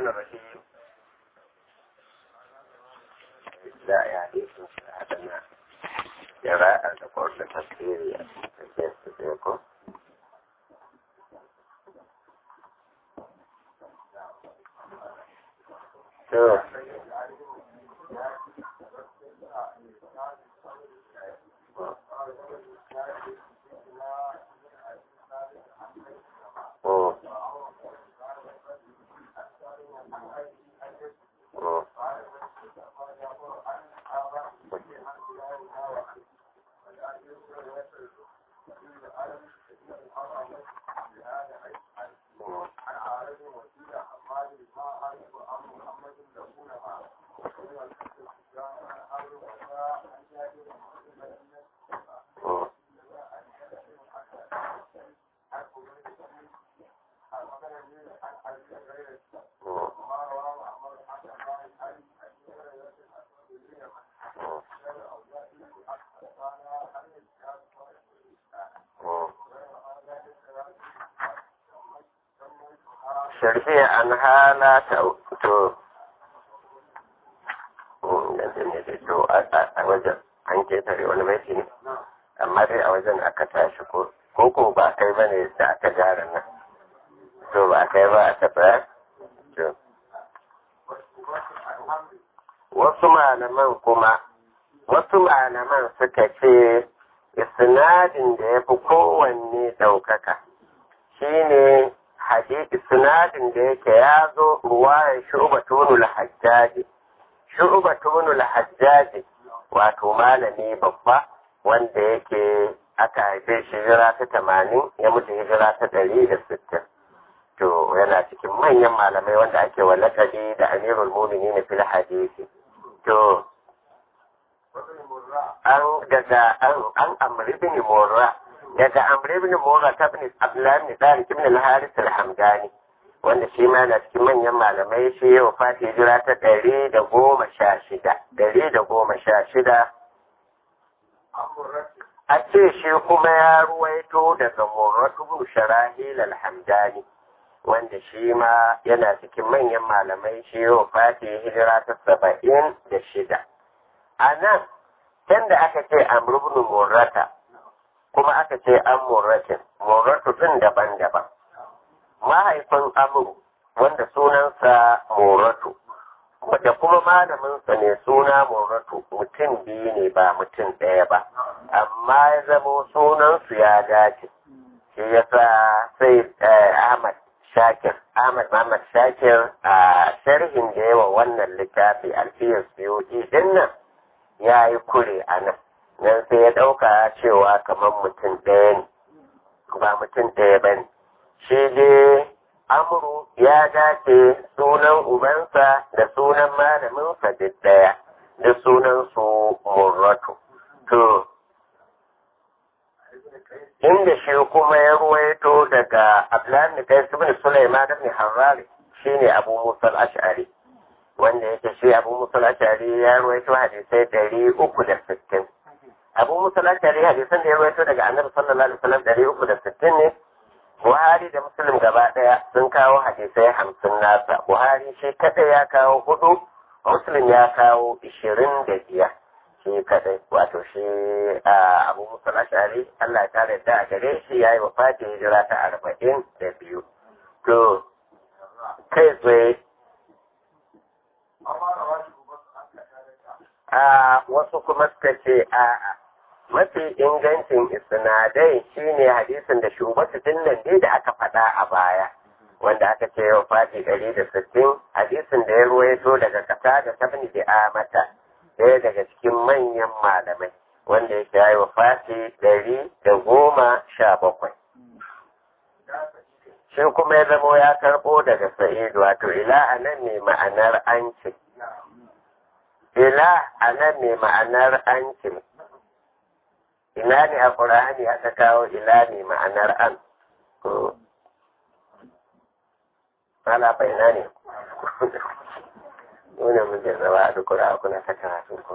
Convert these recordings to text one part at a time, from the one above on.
الرحمن الرحيم لا يعني هذا قراءة تقول تفسير تفسيركم to Oh. Oh. sharfi an hana ta to yanzu ne da to a wajen an ketare wani baiti ne amma dai a wajen aka tashi ko ko ba kai ba ne da aka gyara nan to ba kai ba aka tsaya to wasu malaman kuma wasu malaman suka ce isnadin da ya fi kowanne ɗaukaka shine hadisi sinadin da yake ya zo ruwayar shu'batunul hajjaji shu'batunul hajjaji wato malami babba wanda yake aka haife shi hijira ta tamanin ya mutu hijira ta ɗari da sittin to yana cikin manyan malamai wanda ake wa lakabi da amirul mumini fil hadisi to an daga an amri bin murra daga amri ibn mura ta bin abdullahi ibn tariq ibn al-haris al-hamdani wanda shi ma na cikin manyan malamai shi ya wafati hijira ta ɗari da goma sha shida ɗari da goma sha shida a ce shi kuma ya ruwaito daga murratu bin sharahil al-hamdani wanda shi ma yana cikin manyan malamai shi ya wafati hijira ta saba'in da shida a nan can da aka ce amru ibn murrata kuma aka ce an murratin murratu din daban-daban mahaifin amuru wanda sunansa murratu da kuma malaminsa ne suna murratu mutum biyu ne ba mutum ɗaya ba amma ya zamo sunansu ya dace shi ya sa sai ahmad shakir ahmad muhammad shakir a sharhin da yawa wannan littafi alfiyar siyoyi din nan ya yi kure a nan nan sai ya ɗauka cewa kamar mutum ɗaya ne ba mutum ɗaya ba ne shi dai amuru ya dace sunan ubansa da sunan malaminsa duk ɗaya da sunan su murratu to inda shi kuma ya ruwaito daga abdullahi kai ibn sulaiman ibn harrari shine abu musa al-ash'ari wanda yake shi abu musa al-ash'ari ya ruwaito hadisai ɗari uku da sittin abu musa lashari hadisan da ya rawaito daga annabi sallallahu alaihi wasallam ɗari uku da sittin ne buhari da muslim gaba ɗaya sun kawo hadisai hamsin nasa buhari shi kadai ya kawo hudu muslim ya kawo ishirin da biyar shi kadai wato shi abu musa lashari allah ya kare da a gare shi ya yi wa fati hijira ta arba'in da biyu to kai tsaye a wasu kuma suka ce a'a mafi ingancin isnadai shine hadisin da shubatu dinnan ne da aka faɗa a baya wanda aka ce yau fati ɗari da sittin hadisin da ya ruwaito daga kasa da tabni da amata ɗaya daga cikin manyan malamai wanda yake yi wa fati ɗari da goma sha bakwai shi kuma ya zamo ya karɓo daga sa'idu wato ila a nan ne ma'anar an ce ila a nan ne ma'anar an ce ina ne a ƙur'ani aka kawo ila ne ma'anar an ala fa ina ne nuna mun jarraba a duk ƙura kuna ta karatu ku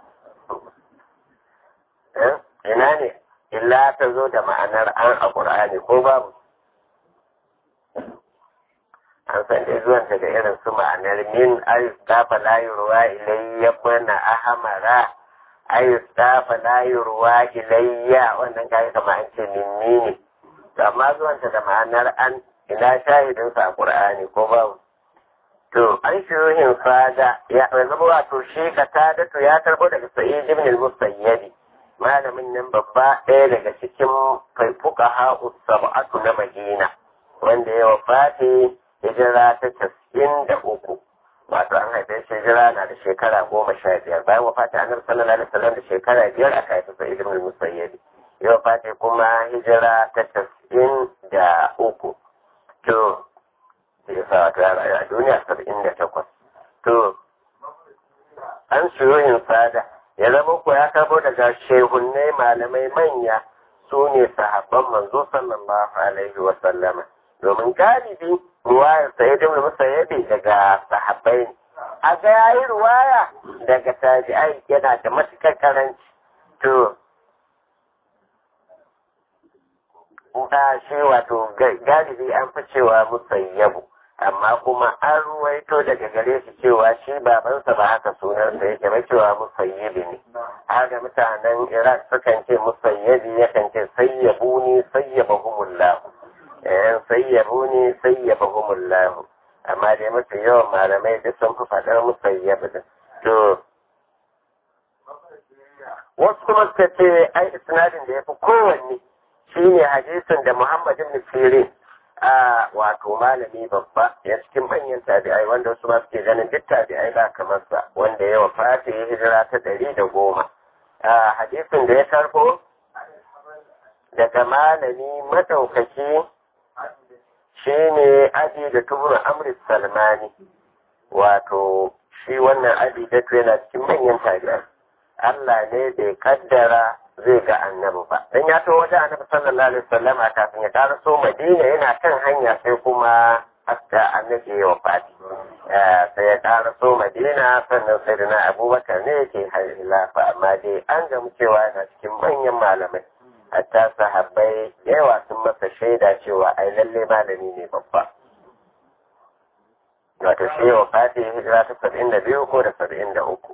ina ne illa ta zo da ma'anar an a ƙur'ani ko babu an san dai zuwanta da irin su ma'anar min ayus dafa layurwa ilayya bana ahamara ayus dafa layurwa ilayya wannan kayi kama an ce minni ne to amma zuwanta da ma'anar an ina shahidinsa a ƙur'ani ko babu to an shiruhin fada ya zama wato shi ka tada to ya karbo daga sa'id ibn al-musayyib malamin nan babba ɗaya daga cikin fuka ha'u sab'atu na madina wanda ya wafati hijira ta casa'in da uku wato an haife shi hijira na da shekara goma sha biyar bayan wafati annabi sallallahu alaihi wasallam da shekara biyar aka haifi sa'id ibn al-musayyib ya wafati kuma hijira ta casa'in da uku to ya sa wata rayu a duniya saba'in da takwas to an shirohin fada ya zama ko ya karbo daga shehunnai malamai manya su ne sahabban manzo sallallahu alaihi wa sallama domin galibi ruwayar sa ya dimla masa yabe daga sahabbai ne a ga yayi ruwaya daga tabi'ai yana da matukar karanci to da shi wato galibi an fi cewa musayyabu amma kuma an ruwaito daga gare shi cewa shi babansa ba haka sunansa yake ba cewa musayyabi ne haka mutanen iraq sukan ce musayyabi yakan ce sayyabuni sayyabahumullahu eh sayyabuni sayyabahumullahu amma dai mafi yawan malamai duk sun fi faɗar musayyabi din to wasu kuma suka ce ai isnadin da ya fi kowanne shine hadisin da Muhammad ibn Sirin a wato malami babba ya cikin manyan tabi'ai wanda wasu ma suke ganin duk tabi'ai ba kamar sa wanda ya wafata ya hijira ta ɗari da goma a hadisin da ya karbo daga malami madaukaki shine abi da tubur amri salmani wato shi wannan abi da yana cikin manyan tabi'ai Allah ne bai kaddara zai ga annabi ba dan ya to wajen annabi sallallahu alaihi wasallam kafin ya karaso madina yana kan hanya sai kuma hatta annabi ya wafati sai ya karaso madina sannan sai da abubakar ne yake hilafa amma dai an gamu cewa yana cikin manyan malamai hatta sahabbai da yawa sun masa shaida cewa ai lalle malami ne babba wato shi ya wafati hijira ta saba'in da biyu ko da saba'in da uku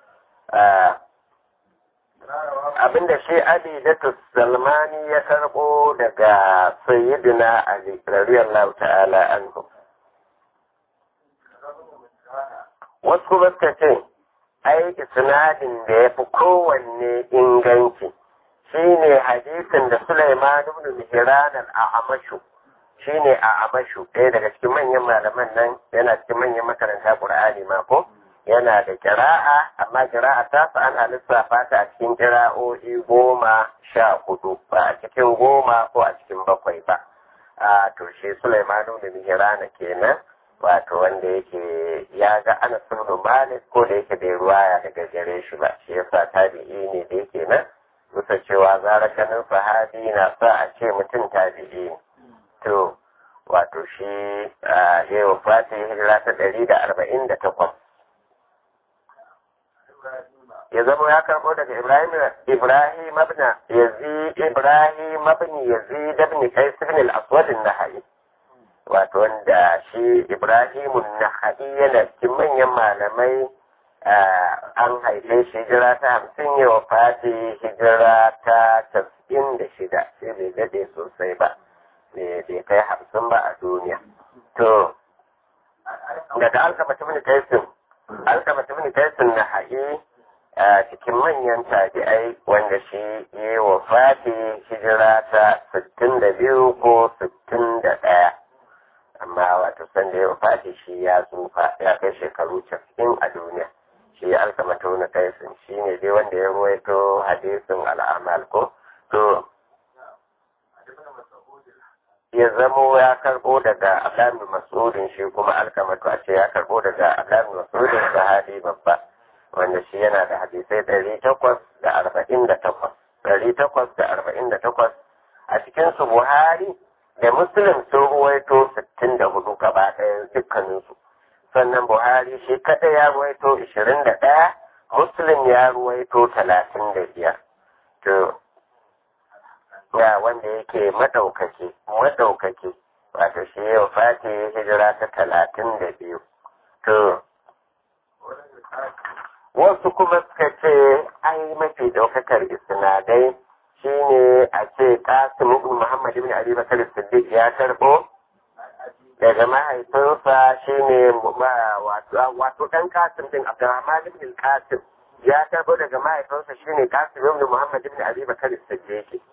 abinda shi Ali da Salmani ya karbo daga Sayyidina Ali radiyallahu ta'ala anhu wasu kuma suka ce ai isnadin da ya fi kowanne inganci shine hadisin da Sulaiman ibn Mihran al-Amashu shine a Amashu ɗaya daga cikin manyan malaman nan yana cikin manyan makaranta Qur'ani ma ko yana da kira'a amma kira'a ta fi ana lissafa ta a cikin kira'o'i goma sha hudu ba a cikin goma ko a cikin bakwai ba a to shi Sulaimanu da Mihirana kenan wato wanda yake ya ga ana ibn Malik ko da yake bai ruwaya daga gare shi ba shi yasa tabi'i ne da yake nan bisa cewa zara ganin sahabi na sa a ce mutum tabi'i to wato shi ya yi wa hijira ta ɗari da arba'in da takwas ya zama ya karbo daga Ibrahim Ibrahim ibn Yazid Ibrahim ibn Yazid ibn Qais ibn al-Aswad an-Nahai wato wanda shi Ibrahim an-Nahai yana cikin manyan malamai an haife shi hijira ta hamsin ya wafati hijira ta tas'in da shida sai bai dade sosai ba bai kai hamsin ba a duniya to daga alkama ibn Qais alkama ibn Qais an-Nahai a cikin manyan tabi'ai wanda shi ya wa fati hijira ta 62 ko 61 amma wato sanda ya fati shi ya tsufa ya kai shekaru 90 a duniya shi alkamata wani kaisin shi ne dai wanda ya ruwaito hadisin al'amal ko to ya zamo ya karbo daga alamin masudin shi kuma alkamatu a ce ya karbo daga alamin masudin sahabi babba wanda shi yana da hadisai ɗari takwas da arba'in da takwas ɗari takwas da arba'in da takwas a cikin su buhari da muslim sun ruwaito sittin da hudu gaba ɗaya dukkaninsu sannan buhari shi kaɗai ya ruwaito ishirin da ɗaya muslim ya ruwaito talatin da biyar to ya wanda yake madaukake madaukake wato shi yau fati hijira ta talatin da biyu to wasu kuma suka ce ai mafi ɗaukakar isnadai shine a ce kasim ibn muhammad ibn ali bakar siddiq ya karɓo daga mahaifinsa shine wato ɗan kasim din abdurrahman ibn kasim ya karɓo daga mahaifinsa shine kasim ibn muhammad ibn ali bakar siddiq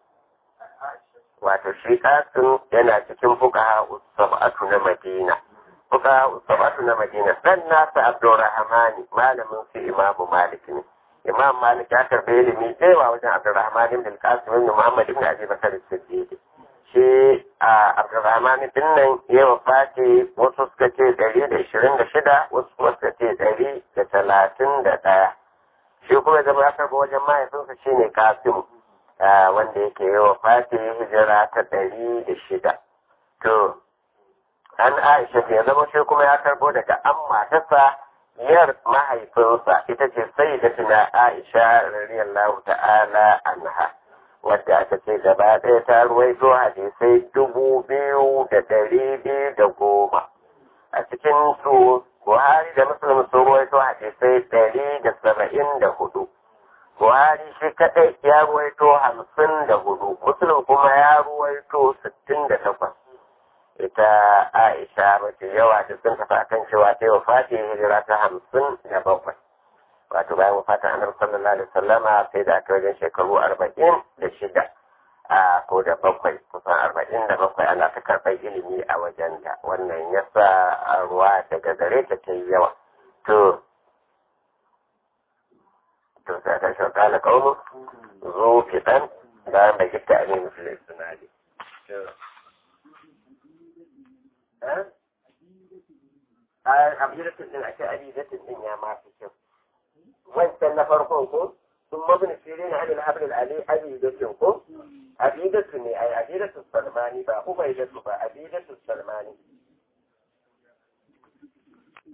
wato shi kasim yana cikin fuqaha sab'atu na madina fuqaha sab'atu na madina dan nasa abdurrahman malamin su imamu malik ne imam malik ya karɓi ilimi tsewa wajen abdurrahman ibn qasim ibn muhammad ibn abi bakar siddiq shi a abdurrahman din nan ya wafati wasu suka ce ɗari da ishirin da shida wasu kuma suka ce ɗari da talatin da ɗaya shi kuma zama ya karɓi wajen mahaifinsa shine qasim wanda yake yi wafati hijira ta ɗari da shida to an aisha ya zama shi kuma ya karɓo daga an matarsa yar mahaifinsa ita ce sai da tuna Aisha radiyallahu ta'ala anha wadda aka ce gaba ɗaya ta ruwaito hadisai dubu biyu da ɗari biyu da goma a cikin su Buhari da Muslim sun ruwaito hadisai ɗari da saba'in da hudu Buhari shi kaɗai ya ruwaito hamsin da hudu Muslim kuma ya ruwaito sittin da takwas ita Aisha mace yawa da sun tafi akan cewa ta yi wa fati hijira ta hamsin da bakwai. Wato bayan wafatin annabi sallallahu alaihi wasallama sai da aka wajen shekaru arba'in da shida a ko da bakwai kusan arba'in da bakwai ana ta karɓar ilimi a wajen da wannan ya sa ruwa daga gare ta ta yi yawa. To, to sai ta shauka na ƙaunin zo fitan bayan da gita a ne musulun sunadi. abidatin din ake abidatin din ya masu kyau wancan na farkon ko sun mabin sirri na hannun hablil ali abidatin ko abidatu ne ai abidatu salmani ba ubaidatu